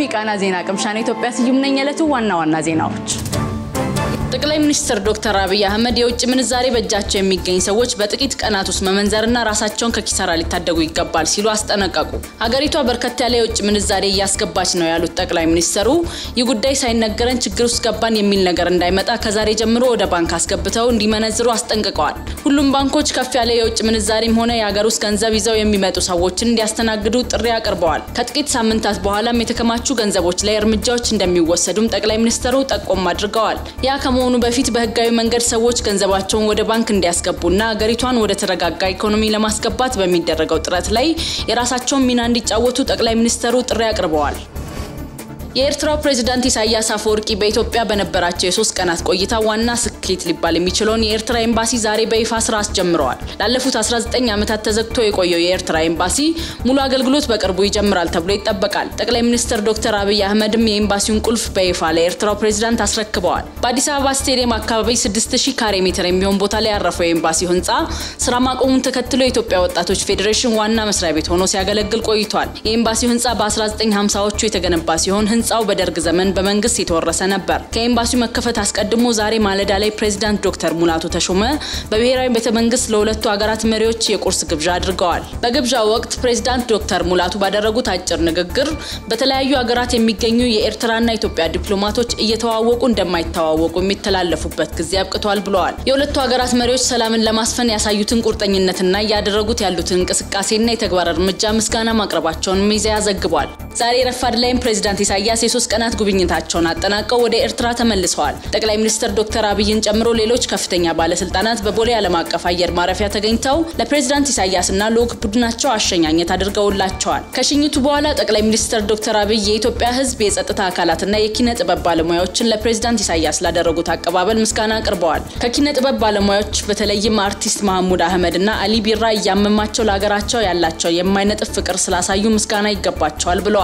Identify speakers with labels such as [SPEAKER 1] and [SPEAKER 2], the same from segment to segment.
[SPEAKER 1] የቃና ዜና ቅምሻን ኢትዮጵያ ስዩም ነኝ። የዕለቱ ዋና ዋና ዜናዎች ጠቅላይ ሚኒስትር ዶክተር አብይ አህመድ የውጭ ምንዛሬ በእጃቸው የሚገኝ ሰዎች በጥቂት ቀናት ውስጥ መመንዘርና ራሳቸውን ከኪሳራ ሊታደጉ ይገባል ሲሉ አስጠነቀቁ። ሀገሪቷ በርከት ያለ የውጭ ምንዛሬ እያስገባች ነው ያሉት ጠቅላይ ሚኒስትሩ ይህ ጉዳይ ሳይነገረን ችግር ውስጥ ገባን የሚል ነገር እንዳይመጣ ከዛሬ ጀምሮ ወደ ባንክ አስገብተው እንዲመነዝሩ አስጠንቅቀዋል። ሁሉም ባንኮች ከፍ ያለ የውጭ ምንዛሬም ሆነ የሀገር ውስጥ ገንዘብ ይዘው የሚመጡ ሰዎችን እንዲያስተናግዱ ጥሪ አቅርበዋል። ከጥቂት ሳምንታት በኋላም የተከማቹ ገንዘቦች ላይ እርምጃዎች እንደሚወሰዱም ጠቅላይ ሚኒስትሩ ጠቆም አድርገዋል። ያ ከመሆኑ በፊት በህጋዊ መንገድ ሰዎች ገንዘባቸውን ወደ ባንክ እንዲያስገቡና ሀገሪቷን ወደ ተረጋጋ ኢኮኖሚ ለማስገባት በሚደረገው ጥረት ላይ የራሳቸውን ሚና እንዲጫወቱ ጠቅላይ ሚኒስትሩ ጥሪ አቅርበዋል። የኤርትራው ፕሬዝዳንት ኢሳያስ አፈወርቂ በኢትዮጵያ በነበራቸው የሶስት ቀናት ቆይታ ዋና ስኬት ሊባል የሚችለውን የኤርትራ ኤምባሲ ዛሬ በይፋ ስራ አስጀምረዋል። ላለፉት 19 ዓመታት ተዘግቶ የቆየው የኤርትራ ኤምባሲ ሙሉ አገልግሎት በቅርቡ ይጀምራል ተብሎ ይጠበቃል። ጠቅላይ ሚኒስትር ዶክተር አብይ አህመድም የኤምባሲውን ቁልፍ በይፋ ለኤርትራው ፕሬዝዳንት አስረክበዋል። በአዲስ አበባ ስቴዲየም አካባቢ 6000 ካሬ ሜትር የሚሆን ቦታ ላይ ያረፈው የኤምባሲው ህንፃ ስራ ማቆሙን ተከትሎ የኢትዮጵያ ወጣቶች ፌዴሬሽን ዋና መስሪያ ቤት ሆኖ ሲያገለግል ቆይቷል። የኤምባሲው ህንፃ በ1950ዎቹ የተገነባ ሲሆን ህንፃው በደርግ ዘመን በመንግስት የተወረሰ ነበር። ከኤምባሲው መከፈት አስቀድሞ ዛሬ ማለዳ ላይ ፕሬዚዳንት ዶክተር ሙላቱ ተሾመ በብሔራዊ ቤተ መንግስት ለሁለቱ ሀገራት መሪዎች የቁርስ ግብዣ አድርገዋል። በግብዣው ወቅት ፕሬዚዳንት ዶክተር ሙላቱ ባደረጉት አጭር ንግግር በተለያዩ ሀገራት የሚገኙ የኤርትራና ኢትዮጵያ ዲፕሎማቶች እየተዋወቁ እንደማይተዋወቁ የሚተላለፉበት ጊዜ አብቅቷል ብለዋል። የሁለቱ ሀገራት መሪዎች ሰላምን ለማስፈን ያሳዩትን ቁርጠኝነትና እያደረጉት ያሉትን እንቅስቃሴና የተግባር እርምጃ ምስጋና ማቅረባቸውን ሚዲያ ዘግቧል። ዛሬ ረፋድ ላይም ፕሬዚዳንት ኢሳያስ የሶስት ቀናት ጉብኝታቸውን አጠናቀው ወደ ኤርትራ ተመልሰዋል። ጠቅላይ ሚኒስትር ዶክተር አብይን ጨምሮ ሌሎች ከፍተኛ ባለስልጣናት በቦሌ ዓለም አቀፍ አየር ማረፊያ ተገኝተው ለፕሬዚዳንት ኢሳያስና ልዑክ ቡድናቸው አሸኛኘት አድርገውላቸዋል። ከሽኝቱ በኋላ ጠቅላይ ሚኒስትር ዶክተር አብይ የኢትዮጵያ ሕዝብ የጸጥታ አካላትና የኪነ ጥበብ ባለሙያዎችን ለፕሬዚዳንት ኢሳያስ ላደረጉት አቀባበል ምስጋና አቅርበዋል። ከኪነ ጥበብ ባለሙያዎች በተለይም አርቲስት መሐሙድ አህመድ እና አሊ ቢራ እያመማቸው ለሀገራቸው ያላቸው የማይነጥፍ ፍቅር ስላሳዩ ምስጋና ይገባቸዋል ብለዋል።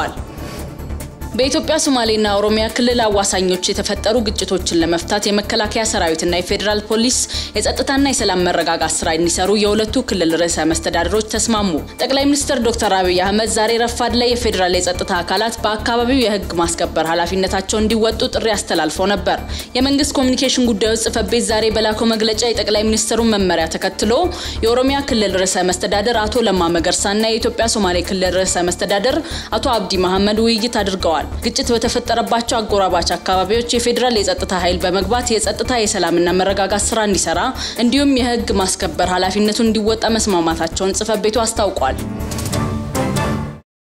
[SPEAKER 1] በኢትዮጵያ ሶማሌና ኦሮሚያ ክልል አዋሳኞች የተፈጠሩ ግጭቶችን ለመፍታት የመከላከያ ሰራዊትና የፌዴራል ፖሊስ የጸጥታና የሰላም መረጋጋት ስራ እንዲሰሩ የሁለቱ ክልል ርዕሰ መስተዳድሮች ተስማሙ። ጠቅላይ ሚኒስትር ዶክተር አብይ አህመድ ዛሬ ረፋድ ላይ የፌዴራል የጸጥታ አካላት በአካባቢው የህግ ማስከበር ኃላፊነታቸውን እንዲወጡ ጥሪ አስተላልፈው ነበር። የመንግስት ኮሚኒኬሽን ጉዳዮች ጽህፈት ቤት ዛሬ በላከው መግለጫ የጠቅላይ ሚኒስትሩን መመሪያ ተከትሎ የኦሮሚያ ክልል ርዕሰ መስተዳደር አቶ ለማ መገርሳና የኢትዮጵያ ሶማሌ ክልል ርዕሰ መስተዳደር አቶ አብዲ መሐመድ ውይይት አድርገዋል። ግጭት በተፈጠረባቸው አጎራባች አካባቢዎች የፌዴራል የጸጥታ ኃይል በመግባት የጸጥታ የሰላምና መረጋጋት ስራ እንዲሰራ እንዲሁም የህግ ማስከበር ኃላፊነቱን እንዲወጣ መስማማታቸውን ጽህፈት ቤቱ አስታውቋል።